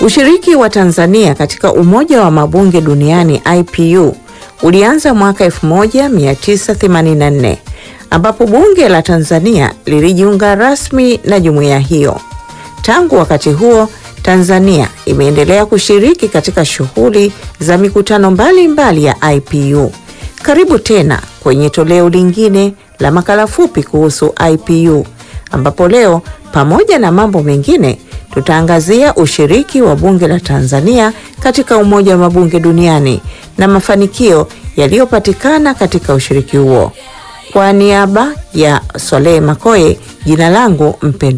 Ushiriki wa Tanzania katika Umoja wa Mabunge Duniani IPU ulianza mwaka 1984 ambapo bunge la Tanzania lilijiunga rasmi na jumuiya hiyo. Tangu wakati huo, Tanzania imeendelea kushiriki katika shughuli za mikutano mbalimbali mbali ya IPU. Karibu tena kwenye toleo lingine la makala fupi kuhusu IPU ambapo leo pamoja na mambo mengine tutaangazia ushiriki wa bunge la Tanzania katika Umoja wa Mabunge Duniani na mafanikio yaliyopatikana katika ushiriki huo. Kwa niaba ya Swalehe Makoye, jina langu mpendwa